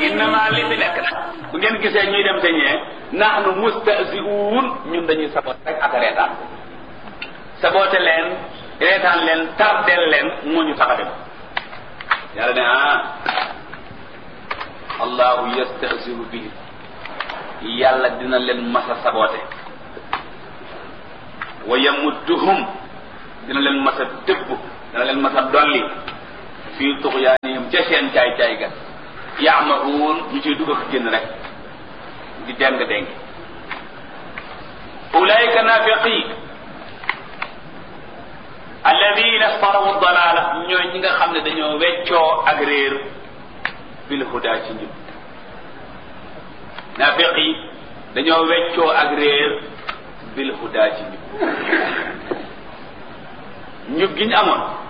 innama li fi nekk nag bu ngeen gisee ñuy dem te ñee nahnu mustahzi'un ñun dañuy saboot rek ak reetaan saboote leen reetaan leen tardel leen moo ñu tax a dem yàlla ne ah allahu yastahzi'u bihi yàlla dina leen masa saboote wa yamudduhum dina leen masa dëbb dina leen masa dolli fii tuxyaanihim ca seen caay caay ga yaamahuun ñu ciy dugg ak génn rek di deng deng ulaika nafiqi alladina starawu dalala ñooy ñi nga xam ne dañoo weccoo ak réer bil huda ci njub nafiqi dañoo weccoo ak réer bil huda ci njub njub gi ñu amoon